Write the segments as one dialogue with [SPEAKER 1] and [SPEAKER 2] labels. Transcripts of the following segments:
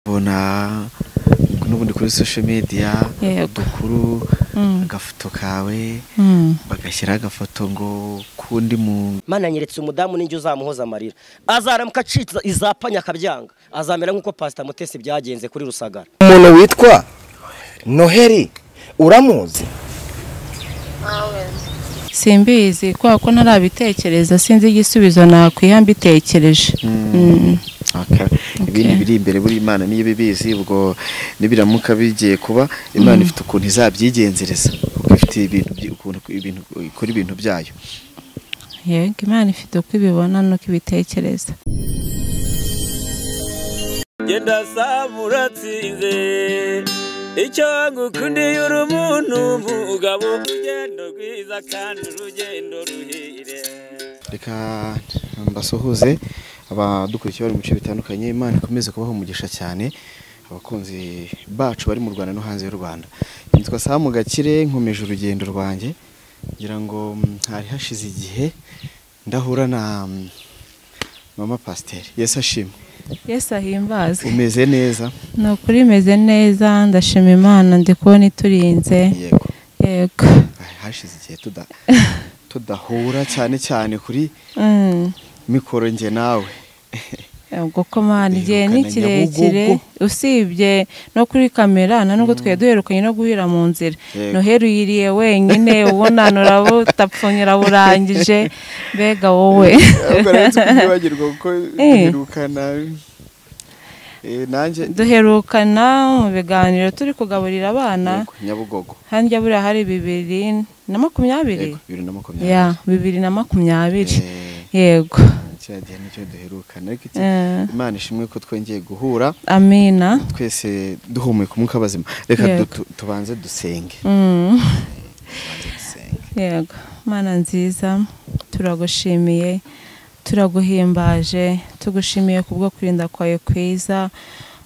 [SPEAKER 1] babona n'ubundi kuri social media
[SPEAKER 2] Yego.
[SPEAKER 1] udukuru
[SPEAKER 2] Mm.
[SPEAKER 1] agafoto kawe
[SPEAKER 2] Mm.
[SPEAKER 1] bagashyiraho agafoto ngo k'undi muntu
[SPEAKER 3] mana nyeretse umudamu n'injyo uzamuhoza amarira azaramuka acitse izapanya akabyanga azamera nk'uko pasita mutesi byagenze kuri rusagara
[SPEAKER 4] umuntu witwa noheli uramuzi
[SPEAKER 2] simbizi kubera ko ntarabitekereza sinzi igisubizo nakwiha mbitekereje Mm.
[SPEAKER 1] Okay. ibindi biri imbere buri imana niyo ibibizi ubwo nibiramuka bigiye kuba imana ifite ukuntu izabyigenzereza kuko ifite ibintu byi- ukuntu ibintu ikora ibintu byayo
[SPEAKER 2] yego imana ifite uko ibibona n'uko ibitekereza
[SPEAKER 5] genda samuratsinze icyo ngukundiye uri umuntu umugabo urugendo rwiza kandi urugendo ruhire
[SPEAKER 1] reka mbasuhuze abadukurikiye bari mu bice bitandukanye imana ikomeze kubaha umugisha cyane abakunzi bacu bari mu rwanda no hanze y'u rwanda nitwa samu gakire nkomeje urugendo rwanjye ngira ngo mm, hari hashize igihe ndahura na mm, mama pasiteri yesu ashimwe
[SPEAKER 2] yesu ahimbazwe
[SPEAKER 1] umeze neza
[SPEAKER 2] ni ukuri imeze neza ndashima imana ndi kubona iturinze
[SPEAKER 1] yego
[SPEAKER 2] yego
[SPEAKER 1] Ay, hashize igihe tuda tudahura cyane cyane kuri
[SPEAKER 2] Mm.
[SPEAKER 1] mikoro njye nawe
[SPEAKER 2] ubwo ko mana igihe ni
[SPEAKER 1] Duherukana
[SPEAKER 2] kirekire
[SPEAKER 1] Nyabugogo.
[SPEAKER 2] usibye no kuri kamera nta nubwo twari duherukanye no guhera mu nzira
[SPEAKER 1] Yego.
[SPEAKER 2] noheri uyiriye wenyine ubona urabutapfunyira burangije mbega wowe
[SPEAKER 1] kwibagirwa kuko
[SPEAKER 2] Eh.
[SPEAKER 1] duherukana Eh, nanjye
[SPEAKER 2] duherukana mu biganiro turi kugaburira abana
[SPEAKER 1] Yego, nyabugogo
[SPEAKER 2] hanjye buriya hari bibiri na makumyabiri
[SPEAKER 1] Yego, bibiri na makumyabiri
[SPEAKER 2] ya bibiri na makumyabiri
[SPEAKER 1] Eh,
[SPEAKER 2] yego
[SPEAKER 1] cya gihe nicyo duherukana ariko iki-
[SPEAKER 2] Eh.
[SPEAKER 1] imana ishimwe ko twongeye guhura
[SPEAKER 2] amina
[SPEAKER 1] twese duhumeka umwuka bazima reka
[SPEAKER 2] Yego.
[SPEAKER 1] du- tu- tubanze dusenge
[SPEAKER 2] Mm.
[SPEAKER 1] dusenge.
[SPEAKER 2] yego mana nziza turagushimiye turaguhimbaje tugushimiye ku bwo kurinda kwawe kwiza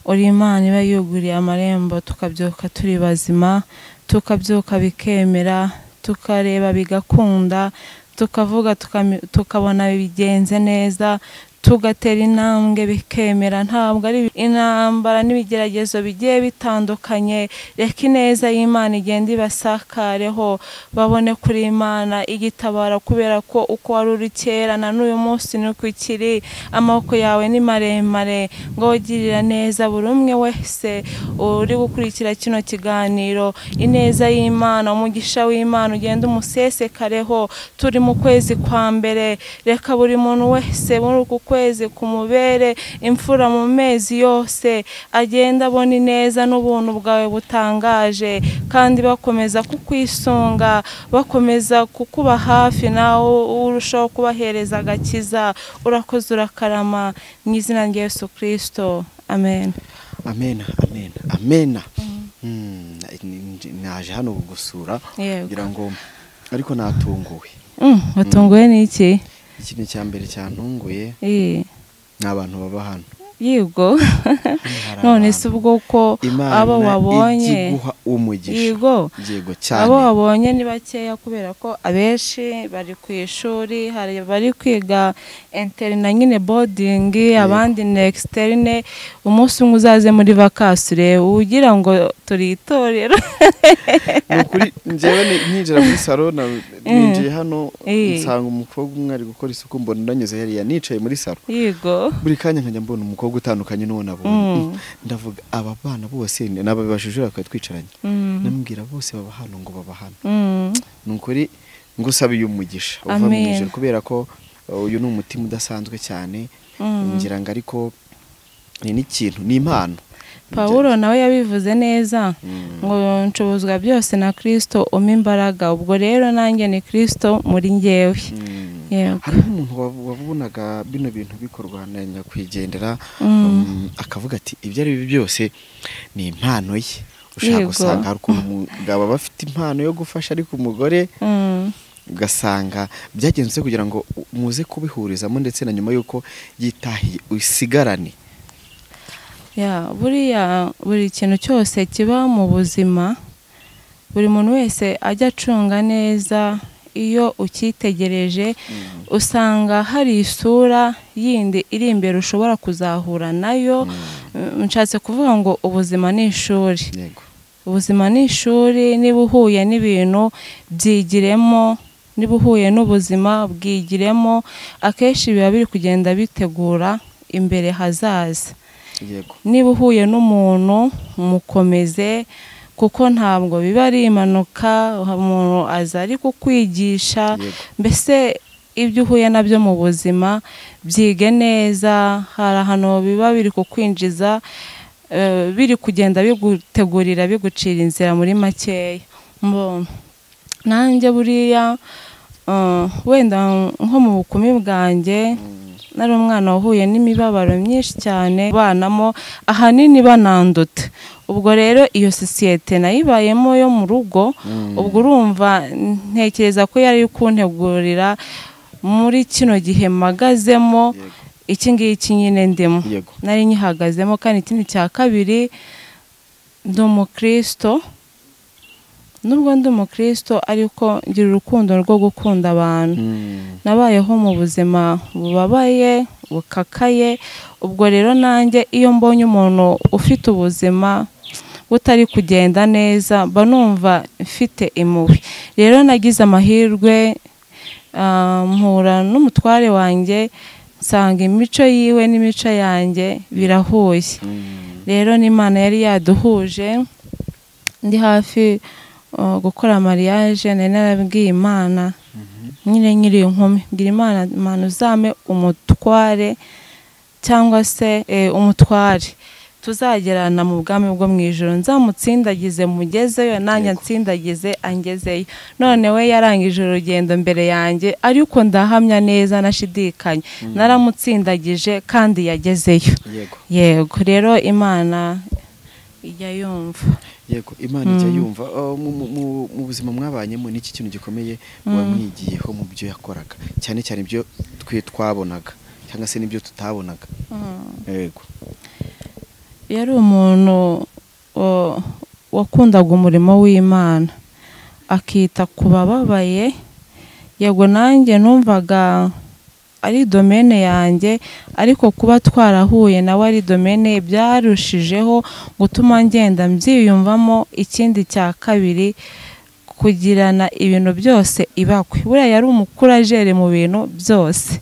[SPEAKER 2] uri imana iba yuguriye amarembo tukabyuka turi bazima tukabyuka bikemera tukareba bigakunda tukavuga tukami- tukabona bigenze neza tugatera intambwe bikemera ntabwo ari intambara n'ibigeragezo bigiye bitandukanye reka ineza y'imana igenda ibasakareho babone kuri imana igitabara kubera ko uko wari uri kera na n'uyu munsi ni uko ikiri amaboko yawe ni maremare ngo wogirira neza buri umwe wese uri gukurikira kino kiganiro ineza y'imana umugisha w'imana ugenda umusesekareho turi mu kwezi kwa mbere reka buri muntu wese muri uku kwezi kumubere imfura mu mezi yose agenda abona ineza n'ubuntu bwawe butangaje kandi bakomeza kukwisunga bakomeza kukuba hafi nawe urushaho kubahereza agakiza urakoze urakarama mu izina rya Yesu kirisito amen
[SPEAKER 1] amena amena amena Mm, n- n- naje hano gusura
[SPEAKER 2] Yego.
[SPEAKER 1] kugira ngo ariko natunguwe
[SPEAKER 2] Mm, watunguwe n'iki
[SPEAKER 1] ikintu cya mbere cyantunguye
[SPEAKER 2] Eh,
[SPEAKER 1] ni abantu baba hano
[SPEAKER 2] yigo
[SPEAKER 1] hari
[SPEAKER 2] none
[SPEAKER 1] abantu.
[SPEAKER 2] se ubwo ko
[SPEAKER 1] Imana
[SPEAKER 2] abo wabonye
[SPEAKER 1] ijya iguha umugisha
[SPEAKER 2] Yego.
[SPEAKER 1] yego cyane
[SPEAKER 2] abo wabonye ni bakeya kubera ko abenshi bari ku ishuri hari abari kwiga interina nyine bodingi abandi ni externe umunsi umwe uzaze muri vakasure ugira ngo turi itorero
[SPEAKER 1] ni ukuri njyewe ni- ninjira muri salo na- ninjiye hano
[SPEAKER 2] Eh.
[SPEAKER 1] nsanga umukobwa umwe ari gukora isuku mbona ndanyuze hariya nicaye muri salo
[SPEAKER 2] yego
[SPEAKER 1] buri kanya nkajya mbona umukobwa utandukanye n'uwo nabonye
[SPEAKER 2] Mm.
[SPEAKER 1] ndavuga aba bana bose ni- nababibajije bakaba twicaranye
[SPEAKER 2] Mm.
[SPEAKER 1] namubwira bose baba hano ngo baba hano
[SPEAKER 2] Mm,
[SPEAKER 1] ni ukuri ngusabiye umugisha uva mu
[SPEAKER 2] Amen.
[SPEAKER 1] ijuru kubera ko uh, uyu ni umutima udasanzwe cyane
[SPEAKER 2] Mm.
[SPEAKER 1] ngira ngo ariko ni n'ikintu ni impano
[SPEAKER 2] pawulo nawe yabivuze neza ngo nshobozwa byose na kirisito umpa imbaraga ubwo rero nanjye ni kirisito muri ngewe
[SPEAKER 1] Mm.
[SPEAKER 2] yego
[SPEAKER 1] hariho umuntu wav- wabonaga bino bintu bikorwa na nyakwigendera um, akavuga ati ibyo ari byo byose ni impano ye ushaka
[SPEAKER 2] Yego.
[SPEAKER 1] gusanga hari ukuntu umugabo aba afite impano yo gufasha ariko umugore
[SPEAKER 2] Mm,
[SPEAKER 1] ugasanga byagenze kugira ngo u- muze kubihurizamo ndetse na nyuma y'uko yitahiye usigarane
[SPEAKER 2] ya buriya buri kintu cyose kiba mu buzima buri muntu wese ajya acunga neza iyo ucyitegereje usanga hari isura yindi iri imbere ushobora kuzahura nayo Eh, nshatse kuvuga ngo ubuzima ni ishuri
[SPEAKER 1] yego
[SPEAKER 2] ubuzima ni ishuri niba uhuye n'ibintu byigiremo niba uhuye n'ubuzima bwigiremo akenshi biba biri kugenda bitegura imbere hazaza
[SPEAKER 1] yego
[SPEAKER 2] niba uhuye n'umuntu mukomeze kuko ntabwo biba ari impanuka umuntu aza ari kukwigisha
[SPEAKER 1] Yego.
[SPEAKER 2] mbese ibyo uhuye nabyo mu buzima byige neza hari ahantu biba biri kukwinjiza eh, biri kugenda bigutegurira bigucira inzira muri makeya Mbonye. nanjye buriya eh, wenda nko mu bukumi bwanjye nari umwana wahuye n'imibabaro myinshi cyane banamo ahanini bananduta ubwo rero iyo sosiyete nayibayemo yo mu rugo ubwo urumva ntekereza ko yari kuntegurira muri kino gihe mpagazemo iki ngiki nyine ndimo
[SPEAKER 1] Yego.
[SPEAKER 2] nari nyihagazemo kandi ikindi cya kabiri ndi umukristo nubwo ndi umukristo ariko ngira urukundo rwo gukunda abantu
[SPEAKER 1] Mm,
[SPEAKER 2] nabayeho mu buzima bubabaye bukakaye ubwo rero nanjye iyo mbonye umuntu ufite ubuzima butari kugenda neza mba numva mfite impuhwe rero nagize amahirwe ah, mpura n'umutware wanjye nsanga imico yiwe n'imico yanjye birahuye
[SPEAKER 1] mm,
[SPEAKER 2] rero n'imana yari yaduhuje ndi hafi uh, gukora mariage nari narabwiye imana nyine nkiri inkumi bwira imana imana uzame umutware cyangwa se eh, umutware tuzagerana mu bwami bwo mu ijoro nzamutsindagize mugezeyo nanjye nsindagize angezeyo none we yarangije urugendo mbere yanjye ariko ndahamya neza nashidikanya naramutsindagije kandi yagezeyo
[SPEAKER 1] yego
[SPEAKER 2] yego rero imana ijya yumva
[SPEAKER 1] yego imana ijya yumva Oh, mu- mu- mu- mu buzima mwabanyemo ni iki kintu gikomeye wamwigiyeho mu byo yakoraga cyane cyane ibyo twe twabonaga cyangwa se n'ibyo tutabonaga yego
[SPEAKER 2] yari umuntu o- wakundaga umurimo w'imana akita ku bababaye yego nanjye numvaga ari domene yanjye ariko kuba twarahuye nawe ari domene byarushijeho gutuma ngenda mbyiyumvamo ikindi cya kabiri kugirana ibintu byose ibakwe buriya yari umukurajeri mu bintu byose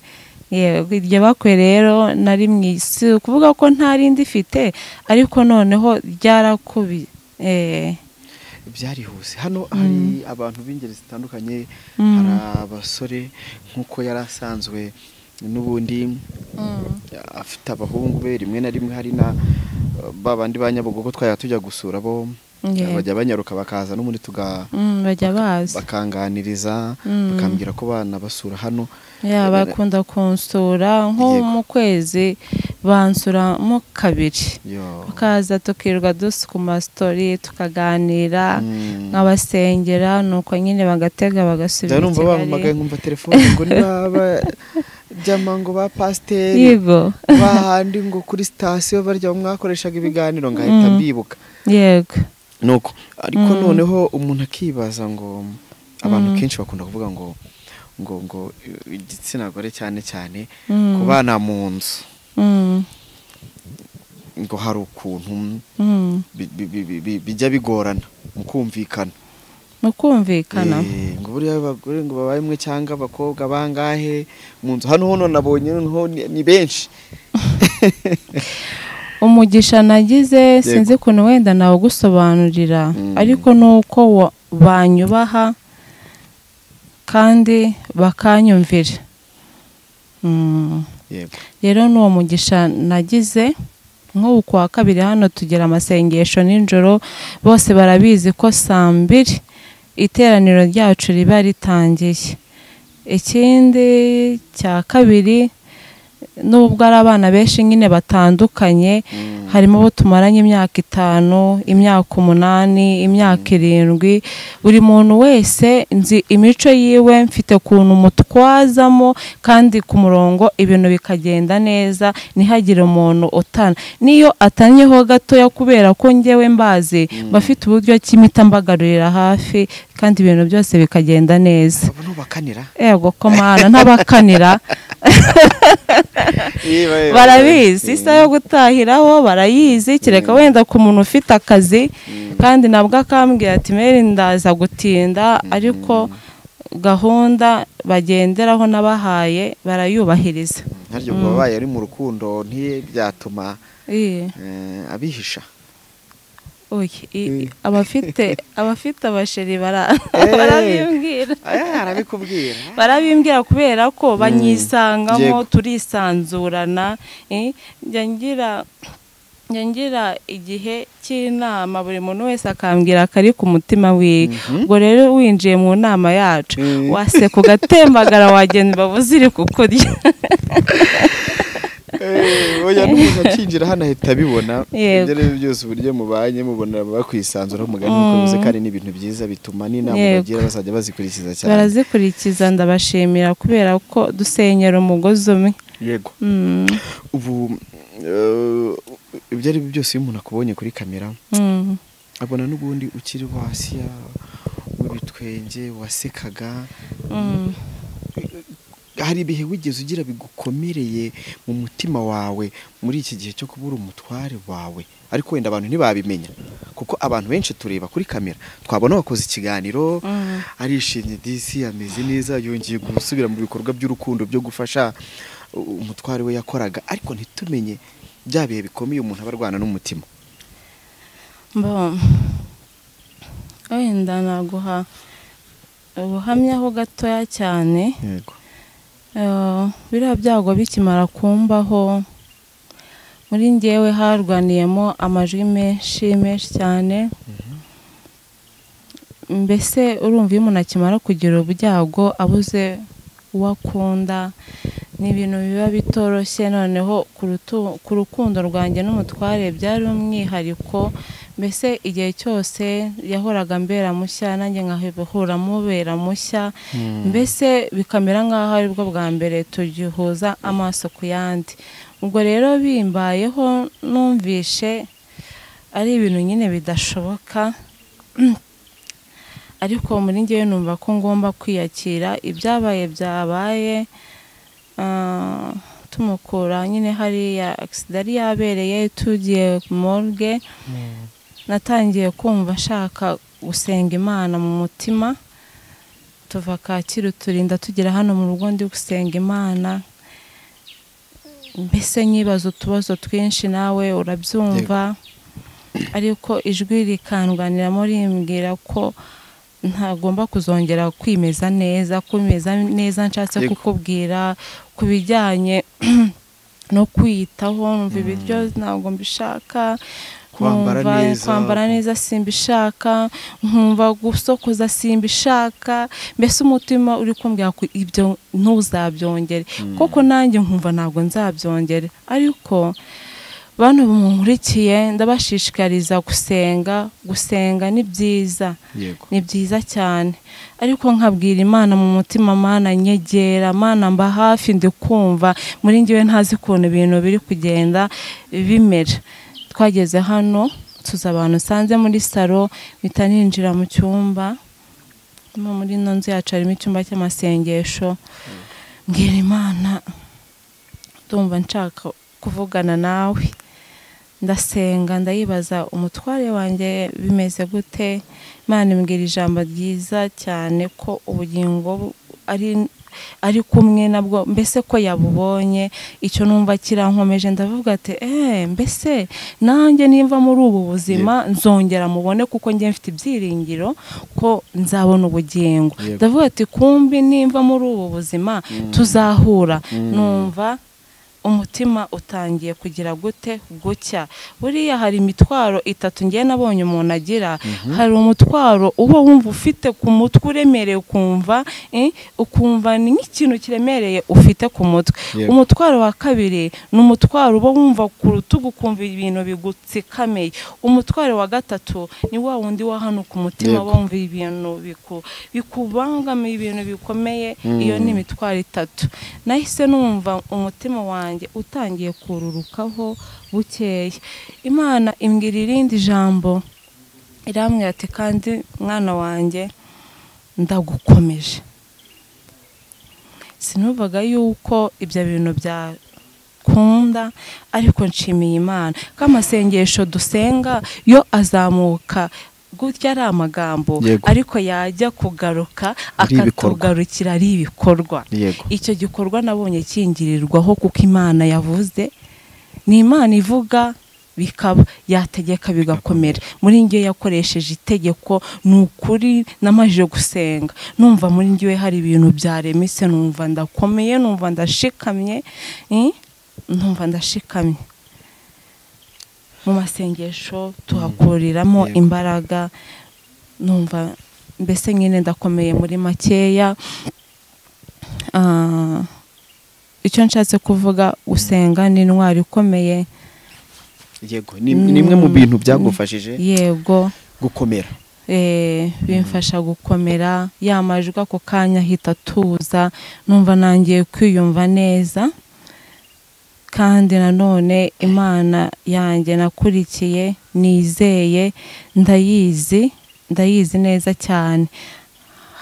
[SPEAKER 2] yego iryo bakwe rero nari mu isi ukuvuga ko nta rindi ifite ariko noneho ryarakubi eh,
[SPEAKER 1] byarihuse hano hari abantu b'ingeri zitandukanye hari abasore nk'uko yari asanzwe n'ubundi afite abahungu be rimwe na rimwe hari na ba bandi ba nyabugogo twajya tujya gusura bo
[SPEAKER 2] Yego.
[SPEAKER 1] bajya banyaruka bakaza n'ubundi tuga
[SPEAKER 2] mm, bajya bazi
[SPEAKER 1] bakanganiriza
[SPEAKER 2] Mm.
[SPEAKER 1] bakambwira ko bana basura hano
[SPEAKER 2] ya bakunda kunsura nko
[SPEAKER 1] Yego.
[SPEAKER 2] mu kwezi bansuramo kabiri
[SPEAKER 1] Yo.
[SPEAKER 2] bakaza tukirwa dusukuma sitori tukaganira
[SPEAKER 1] Mm.
[SPEAKER 2] nkabasengera nuko nyine bagatega
[SPEAKER 1] njya
[SPEAKER 2] bagasubira i
[SPEAKER 1] numva bampamagaye
[SPEAKER 2] kigali
[SPEAKER 1] nkumva telefone ngo niba byama ngo ba pasiteri
[SPEAKER 2] yego
[SPEAKER 1] bahandi ngo kuri sitasiyo barya mwakoreshaga ibiganiro ngahita mbibuka
[SPEAKER 2] yego
[SPEAKER 1] nuko ariko noneho umuntu akibaza ngo abantu kenshi bakunda kuvuga ngo ngo ngo eh, igitsina gore cyane cyane
[SPEAKER 2] Mm.
[SPEAKER 1] kubana mu nzu
[SPEAKER 2] Mm,
[SPEAKER 1] ngo hari ukuntu
[SPEAKER 2] mm.
[SPEAKER 1] bi- bi- bi- bi- bi- bijya bigorana mu kumvikana
[SPEAKER 2] mu kumvikana
[SPEAKER 1] Eh, ngo buriya abagore ngo babaye umwe cyangwa abakobwa bangahe mu nzu hano hono nabonye noneho ni- ni benshi
[SPEAKER 2] umugisha nagize sinzi ukuntu wenda nawugusobanurira ariko ni uko wa- banyubaha kandi bakanyumvira Mm.
[SPEAKER 1] yego
[SPEAKER 2] rero n'uwo mugisha nagize nk'ubu ku wa kabiri hano tugira amasengesho nijoro bose barabizi ko saa mbiri iteraniro ryacu riba ritangiye ikindi cya kabiri n'ubwo ari abana benshi nyine batandukanye harimo abo tumaranye imyaka itanu imyaka umunani imyaka irindwi buri muntu wese nzi imico yiwe mfite ukuntu mutwazamo kandi ku murongo ibintu bikagenda neza ntihagire umuntu utana n'iyo atanyeho gatoya kubera ko ngewe mbazi bafite uburyo ki mpita mbagarurira hafi kandi ibintu byose bikagenda neza
[SPEAKER 1] abo ntubakanira
[SPEAKER 2] yego ko mana ntabakanira barabizi isaha yo gutahiraho barayizi kereka wenda ku muntu ufite akazi kandi nabwo akambwira ati meri ndaza gutinda ariko gahunda bagenderaho nabahaye barayubahiriza
[SPEAKER 1] ntaryo ngo babaye ari mu rukundo ntibyatuma
[SPEAKER 2] Iyi.
[SPEAKER 1] eh, abihisha
[SPEAKER 2] Oya, i- i-
[SPEAKER 1] Mm.
[SPEAKER 2] abafite abafite abasheri bara-
[SPEAKER 1] Eh.
[SPEAKER 2] barabimbwira
[SPEAKER 1] Eh, arabikubwira
[SPEAKER 2] barabimbwira kubera ko
[SPEAKER 1] Yego.
[SPEAKER 2] banyisangamo turisanzurana eh, njya ngira njya ngira igihe cy'inama buri muntu wese akambwira akari ku mutima wiwe ubwo rero winjiye mu nama yacu
[SPEAKER 1] Mm.
[SPEAKER 2] waseka ugatembagara wagenda babuze iri kukurya
[SPEAKER 1] Eh, oya n'umuntu akinjira hano ahita abibona ibyo
[SPEAKER 2] Yego.
[SPEAKER 1] ari byo byose uburyo mubanye mubona bakwisanzura mugani mukomeze kandi ni ibintu byiza bituma n'inama
[SPEAKER 2] Yego.
[SPEAKER 1] bagira bazajya bazikurikiza cyane
[SPEAKER 2] barazikurikiza ndabashimira kubera ko dusenyera umugozi umwe
[SPEAKER 1] yego
[SPEAKER 2] Mm,
[SPEAKER 1] ubu eh, ibyo ari byo byose iyo umuntu akubonye kuri kamera
[SPEAKER 2] mm.
[SPEAKER 1] abona n'ubundi ukiri wasi ya- w'ibitwenge wasekaga
[SPEAKER 2] Mm.
[SPEAKER 1] hari ibihe wigeze ugira bigukomereye mu mutima wawe muri iki gihe cyo kuba uri umutware wawe ariko wenda abantu ntibabimenya kuko abantu benshi tureba kuri kamera twabona wakoze ikiganiro arishimye disi ameze neza yongeye gusubira mu bikorwa by'urukundo byo gufasha uh, umutware we yakoraga ariko ntitumenye bya bihe bikomeye umuntu aba arwana n'umutima
[SPEAKER 2] Bo, wenda naguha ubuhamya ho gatoya cyane
[SPEAKER 1] yego
[SPEAKER 2] Eh, biriya byago bikimara kumbaho muri ngewe harwaniyemo amajwi menshi menshi cyane mbese urumva iyo umuntu akimara kugira ubyago abuze uwo akunda ni ibintu biba bitoroshye noneho ku rutu- ku rukundo rwanjye n'umutware byari umwihariko mbese igihe cyose yahoraga mbera mushya nanjye nkahora mubera mushya mbese bikamera nk'aho aribwo bwa mbere tugihuza amaso ku yandi ubwo rero bimbayeho numvishe ari ibintu nyine bidashoboka ariko muri ngewe numva ko ngomba kwiyakira ibyabaye byabaye ah, tumukura nyine hariya agisida yari yabereye tugiye morgue natangiye kumva nshaka gusenga imana mu mutima tuva kacyiru turinda tugera hano mu rugo ndi gusenga imana mbese nyibaza utubazo twinshi nawe urabyumva ariko ijwi rikanganiramo rimbwira ko ntagomba kuzongera kwimeza neza kwimeza neza nshatse
[SPEAKER 1] Yego.
[SPEAKER 2] kukubwira ku bijyanye no kwiyitaho numva ibiryo ntabwo mbishaka
[SPEAKER 1] Kwambara
[SPEAKER 2] nkumva
[SPEAKER 1] neza.
[SPEAKER 2] kwambara neza simbishaka nkumva gusokoza simbishaka mbese umutima uri kumbwira ko ibyo ntuzabyongere koko nanjye nkumva ntabwo nzabyongere ariko bantu bamukurikiye ndabashishikariza gusenga gusenga ni byiza
[SPEAKER 1] yego
[SPEAKER 2] ni byiza cyane ariko nkabwira imana mu mutima mana nyegera mana mba hafi ndikumva muri ngewe ntazi ukuntu ibintu biri kugenda bimera twageze hano tuza abantu nsanze muri salo mpita ninjira mu cyumba no muri ino nzu yacu harimo icyumba cy'amasengesho mbwira imana ndumva nshaka kuvugana nawe ndasenga ndayibaza umutware wanjye bimeze gute imana imbwira ijambo ryiza cyane ko ubugingo bu- ari ari kumwe nabwo mbese ko yabubonye icyo numva kirankomeje ndavuga ati eee mbese nanjye nimva muri ubu buzima nzongera mubone kuko njye mfite ibyiringiro ko nzabona ubugingo
[SPEAKER 1] Yego.
[SPEAKER 2] ndavuga ati kumbi nimva muri ubu buzima tuzahura numva umutima utangiye kugira gute gucya buriya hari imitwaro itatu ngewe nabonye umuntu agira hari umutwaro uba wumva ufite ku mutwe uremereye ukumva eh, ukumva ni nk'ikintu kiremereye ufite ku mutwe
[SPEAKER 1] Yego.
[SPEAKER 2] umutwaro wa kabiri ni umutwaro uba wumva ku rutugu ukumva ibintu bigutsikameye umutwaro wa gatatu ni wa wundi wo hano ku mutima
[SPEAKER 1] Yego.
[SPEAKER 2] wumva ibintu biku- bikubangamiye ibintu bikomeye iyo ni imitwaro itatu nahise numva umutima wanjye utangiye kururukaho bukeya imana imbwira irindi jambo irambwira ati kandi mwana wanjye ndagukomeje sinumvaga yuko ibyo bintu byakunda ariko nshimiye imana ko amasengesho dusenga yo azamuka gutya ari amagambo
[SPEAKER 1] Yego.
[SPEAKER 2] ariko yajya kugaruka
[SPEAKER 1] Ari ibikorwa.
[SPEAKER 2] akatugarukira ari ibikorwa
[SPEAKER 1] Yego.
[SPEAKER 2] icyo gikorwa nabonye kingirirwaho kuko imana yavuze ni imana ivuga bikaba yategeka bigakomera muri njye yakoresheje itegeko ni ukuri namajije gusenga numva muri njye hari ibintu byaremitse numva ndakomeye numva ndashikamye eh, numva ndashikamye mu masengesho tuhakuriramo
[SPEAKER 1] Yego.
[SPEAKER 2] imbaraga numva mbese nyine ndakomeye muri makeya Ah, icyo nshatse kuvuga gusenga ni intwari ikomeye
[SPEAKER 1] yego ni ni imwe mu bintu byagufashije
[SPEAKER 2] yego
[SPEAKER 1] gukomera
[SPEAKER 2] eh, bimfasha gukomera ya majwi ako kanya ahita atuza numva nangiye kwiyumva neza kandi nanone imana yanjye nakurikiye nizeye ndayizi ndayizi neza cyane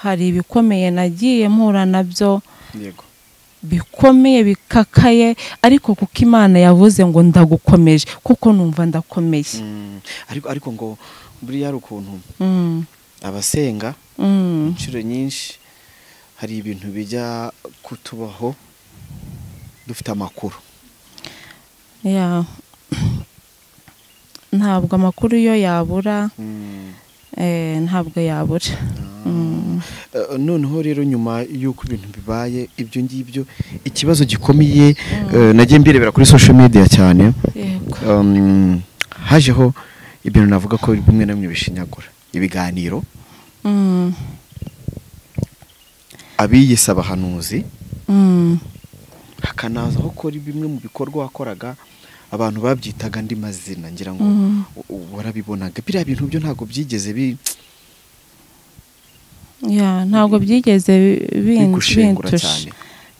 [SPEAKER 2] hari ibikomeye nagiye mpura nabyo
[SPEAKER 1] yego
[SPEAKER 2] bikomeye bikakaye ariko kuko imana yavuze ngo ndagukomeje kuko numva ndakomeye
[SPEAKER 1] Mm, ariko ariko ngo buriya hari ukuntu
[SPEAKER 2] Mm,
[SPEAKER 1] abasenga
[SPEAKER 2] mm.
[SPEAKER 1] inshuro nyinshi hari ibintu bijya kutubaho dufite amakuru
[SPEAKER 2] ya ntabwo amakuru yo yabura eh, ntabwo yabura Mm.
[SPEAKER 1] Eh, noneho rero nyuma y'uko ibintu bibaye ibyo ngibyo ikibazo gikomeye eh, nagiye mbirebera kuri social media cyane
[SPEAKER 2] yego
[SPEAKER 1] Um, hajeho ibintu navuga ko bimwe na bimwe bishinyagura ibiganiro
[SPEAKER 2] Mm,
[SPEAKER 1] abiyise abahanuzi
[SPEAKER 2] mm,
[SPEAKER 1] hakanazaho ko ari bimwe mu bikorwa wakoraga abantu babyitaga andi mazina ngira ngo
[SPEAKER 2] Mhm.
[SPEAKER 1] u- warabibonaga biriya bintu byo ntabwo byigeze bi-
[SPEAKER 2] ya ntabwo byigeze bi- bin-
[SPEAKER 1] bigushengura
[SPEAKER 2] bintusha
[SPEAKER 1] cyane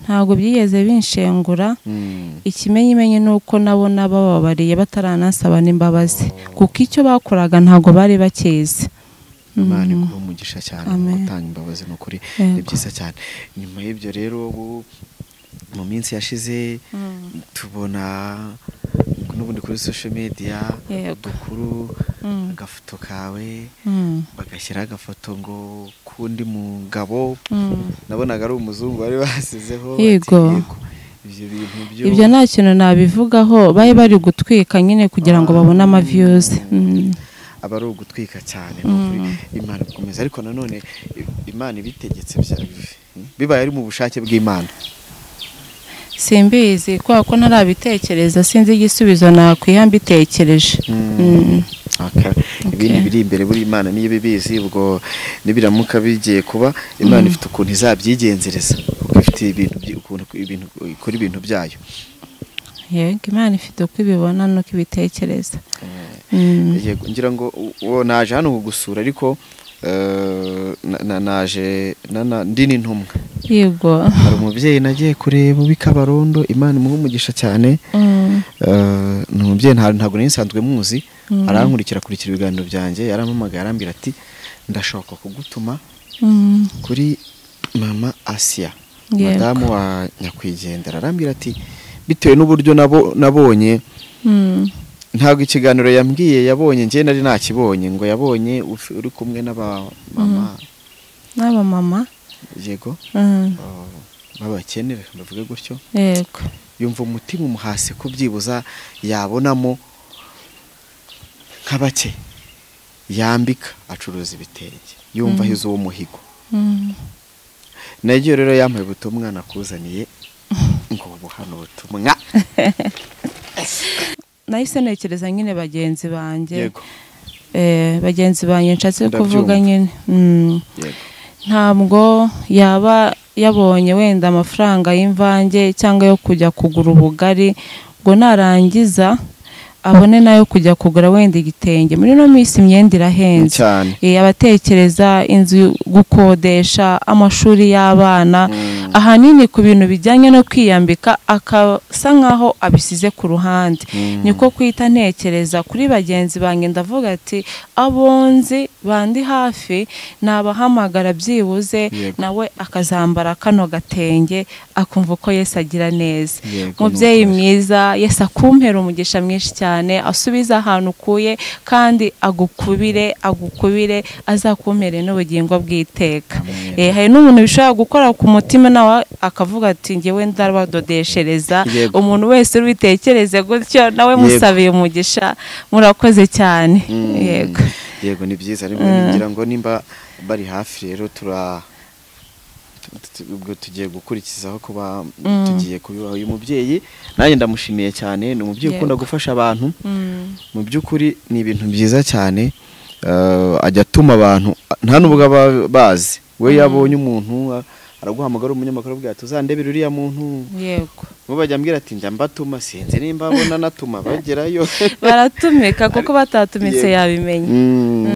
[SPEAKER 2] ntabwo byigeze binshengura
[SPEAKER 1] Mm,
[SPEAKER 2] ikimenyimenyi ni uko nabona bababariye bataranasaba n'imbabazi kuko icyo bakoraga ntabwo bari bakizi
[SPEAKER 1] imana
[SPEAKER 2] Mm.
[SPEAKER 1] iguha umugisha cyane
[SPEAKER 2] Amen.
[SPEAKER 1] gutanga imbabazi ni ukuri ni
[SPEAKER 2] Yego.
[SPEAKER 1] byiza cyane nyuma y'ibyo rero ubu mu minsi yashize
[SPEAKER 2] Mm.
[SPEAKER 1] tubona n'ubundi kuri social media
[SPEAKER 2] Yego.
[SPEAKER 1] udukuru
[SPEAKER 2] Mm.
[SPEAKER 1] agafoto kawe
[SPEAKER 2] Mm,
[SPEAKER 1] bagashyiraho agafoto ngo k'undi mugabo
[SPEAKER 2] mm.
[SPEAKER 1] nabonaga ari umuzungu bari basizeho
[SPEAKER 2] Yego.
[SPEAKER 1] ati, "Yego, ibyo bintu byo
[SPEAKER 2] ibyo nta kintu nabivugaho bari bari gutwika nyine kugira ngo babone amaviyuzi Mm.
[SPEAKER 1] aba ari ugutwika cyane ni ukuri imana ikomeza ariko nanone i- imana ibitegetse bya bibaye ari mu bushake bw'imana
[SPEAKER 2] simbizi kubera ko ntarabitekereza sinzi igisubizo nakwiha mbitekereje Mm.
[SPEAKER 1] Okay. ibindi biri imbere buri imana niyo ibibizi ubwo nibiramuka bigiye kuba imana ifite ukuntu izabyigenzereza kuko ifite ibintu byi- ukuntu ibintu ikora ibintu byayo
[SPEAKER 2] yego imana ifite uko ibibona n'uko ibitekereza Mm.
[SPEAKER 1] Yego, ngira ngo u- uwo naje hano kugusura ariko eh, na- na- naje na- na- ndi n'intumwa
[SPEAKER 2] yego
[SPEAKER 1] hari umubyeyi nagiye kureba bikabarondo imana imuha umugisha cyane
[SPEAKER 2] Mm.
[SPEAKER 1] Eh, ni umubyeyi nta- ntabwo nari nsanzwe muzi arankurikira akurikira ibiganiro byanjye yarampamagaye arambwira ati ndashaka kugutuma
[SPEAKER 2] Mm.
[SPEAKER 1] kuri mama asiya
[SPEAKER 2] Yego.
[SPEAKER 1] madamu wa nyakwigendera arambwira ati bitewe n'uburyo nabo- nabonye
[SPEAKER 2] Mm.
[SPEAKER 1] ntabwo ikiganiro yambwiye yabonye njye nari nakibonye ngo yabonye uf- uri kumwe n'abamama
[SPEAKER 2] n'abamama
[SPEAKER 1] yego
[SPEAKER 2] Mm.
[SPEAKER 1] uh, b'abakene reka mbavuge gutyo
[SPEAKER 2] yego
[SPEAKER 1] yumva umutima umuhase ko byibuza yabonamo nka bake yambika acuruza ibitenge yumva ahize uwo muhigo
[SPEAKER 2] Mm.
[SPEAKER 1] naryo rero yampaye ubutumwa nakuzaniye ngo ubu hano ubutumwa
[SPEAKER 2] nahise ntekereza nyine bagenzi banjye
[SPEAKER 1] yego
[SPEAKER 2] Eh, bagenzi banjye nshatse kuvuga
[SPEAKER 1] Ndabyumva.
[SPEAKER 2] nyine Mm.
[SPEAKER 1] yego
[SPEAKER 2] ntabwo yaba yabonye wenda amafaranga y'imvange cyangwa yo kujya kugura ubugari ngo narangiza abone n'ayo kujya kugura wenda igitenge muri ino minsi imyenda irahenze
[SPEAKER 1] cyane
[SPEAKER 2] Eh, abatekereza inzu gukodesha amashuri y'abana ahanini ku bintu bijyanye no kwiyambika akasa nkaho abisize ku ruhande niko kwita ntekereza kuri bagenzi banjye ndavuga ati abonzi bandi hafi nabahamagara byibuze
[SPEAKER 1] Yego.
[SPEAKER 2] nawe akazambara kano gatenge akumva uko Yesu agira neza
[SPEAKER 1] Yego,
[SPEAKER 2] mubyeyi
[SPEAKER 1] ni ukuri.
[SPEAKER 2] mwiza Yesu akumpera umugisha mwinshi cyane asubize ahantu ukuye kandi agukubire agukubire azakumpere n'ubugingo bw'iteka Eh, hari n'umuntu bishobora gukora ku mutima nawe akavuga ati ngewe ndabadodeshereza
[SPEAKER 1] Yego.
[SPEAKER 2] umuntu wese ubitekereze gutyo nawe
[SPEAKER 1] Yego.
[SPEAKER 2] musabiye umugisha murakoze cyane
[SPEAKER 1] Mm.
[SPEAKER 2] yego
[SPEAKER 1] yego ni byiza rimwe ngira ngo nimba bari hafi rero tura tu- ubwo tugiye gukurikizaho kuba tugiye kubibaha uyu mubyeyi nanjye ndamushimiye cyane ni umubyeyi ukunda
[SPEAKER 2] Yego.
[SPEAKER 1] gufasha abantu
[SPEAKER 2] Mm.
[SPEAKER 1] mu by'ukuri ni ibintu byiza cyane eh, ajya atuma abantu nta n'ubwo aba bazi we yabonye umuntu a- araguhamagara umunyamakuru avuga ati uzandebere uriya muntu
[SPEAKER 2] yego
[SPEAKER 1] bo bajya ambwira ati njya mbatuma sinzi nimba abona anatuma bagerayo
[SPEAKER 2] baratumika kuko batatumitse
[SPEAKER 1] Yego.
[SPEAKER 2] yabimenya
[SPEAKER 1] Mm.